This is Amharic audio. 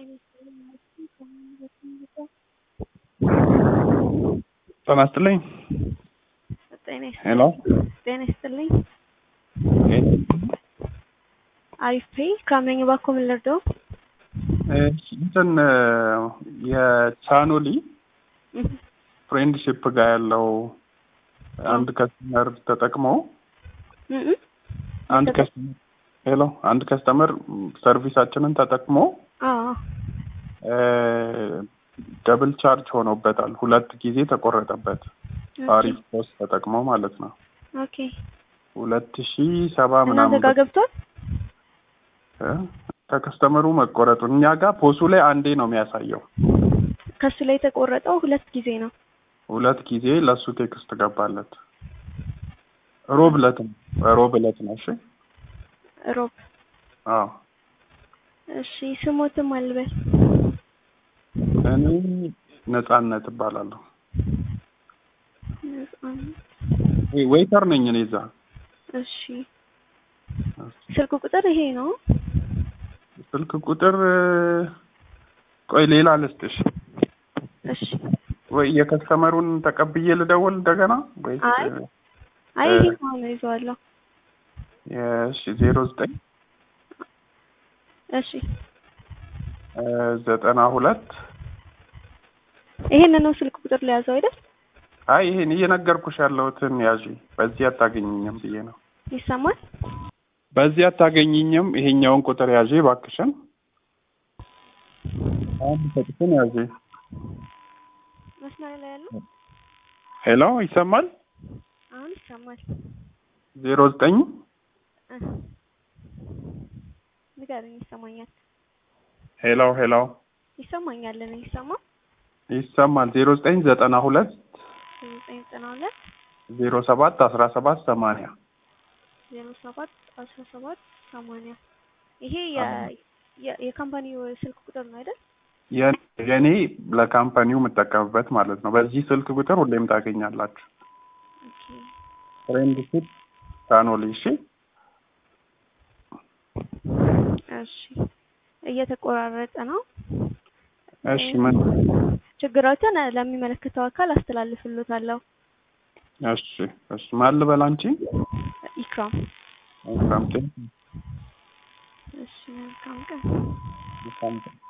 ጤና ይስጥልኝ። ጤና ሄሎ ጤና ይስጥልኝ። አሪፍ ፔይ ካምነኝ ባኮ ምን ልርዳው? እንትን የቻኖሊ ፍሬንድሺፕ ጋር ያለው አንድ ከስተመር ተጠቅሞ አንድ ከስተመር ሄሎ አንድ ከስተመር ሰርቪሳችንን ተጠቅሞ አዎ ደብል ቻርጅ ሆኖበታል። ሁለት ጊዜ ተቆረጠበት። አሪፍ ፖስት ተጠቅሞ ማለት ነው። ኦኬ ሁለት ሺ ሰባ እናንተ ምናምን ጋር ገብቷል? እ ከከስተመሩ መቆረጡን እኛ ጋር ፖሱ ላይ አንዴ ነው የሚያሳየው። ከሱ ላይ የተቆረጠው ሁለት ጊዜ ነው። ሁለት ጊዜ ለእሱ ቴክስት ገባለት። ሮብ ዕለት ነው ሮብ ዕለት ነው። እሺ ሮብ አዎ እሺ ስሞትም አልበል እኔ ነጻነት እባላለሁ። ነጻነት። ወይ- ዌይተር ነኝ እኔ እዛ። እሺ ስልክ ቁጥር ይሄ ነው። ስልክ ቁጥር ቆይ ሌላ ልስጥሽ እሺ ወይ የከስተመሩን ተቀብዬ ልደውል እንደገና ወይ አይ አይ ይሄ ነው ይዘዋለሁ። እሺ ዜሮ ዘጠኝ እሺ ዘጠና ሁለት ይሄን ነው ስልክ ቁጥር ለያዘው አይደል? አይ ይሄን እየነገርኩሽ ያለሁትን ያዢ። በዚህ አታገኝኝም ብዬ ነው። ይሰማል? በዚህ አታገኝኝም። ይሄኛውን ቁጥር ያዢ እባክሽን። አሁን ሰጥሽን ያዢ። መስመር ላይ ያለው ሄሎ ይሰማል? አሁን ይሰማል። ዜሮ ዘጠኝ እ ንገረኝ። ይሰማኛል ሄሎ ሄሎ ይሰማኛል። እኔ ይሰማ ይሰማል። ዜሮ ዘጠኝ ዘጠና ሁለት ዘጠኝ ዘጠና ሁለት ዜሮ ሰባት አስራ ሰባት ሰማንያ ዜሮ ሰባት አስራ ሰባት ሰማንያ ይሄ የ- የ- የካምፓኒው ስልክ ቁጥር ነው አይደል? የ- የኔ ለካምፓኒው የምጠቀምበት ማለት ነው። በዚህ ስልክ ቁጥር ሁሌም ታገኛላችሁ። ኦኬ ፍሬንድሺፕ ታኖሊ እሺ። እሺ እየተቆራረጠ ነው። እሺ ምን ችግራችን ለሚመለከተው አካል አስተላልፍሎታለሁ። እሺ እሺ ማን ልበል አንቺ? ኢክራም መልካም ቀን። እሺ መልካም ቀን። መልካም ቀን።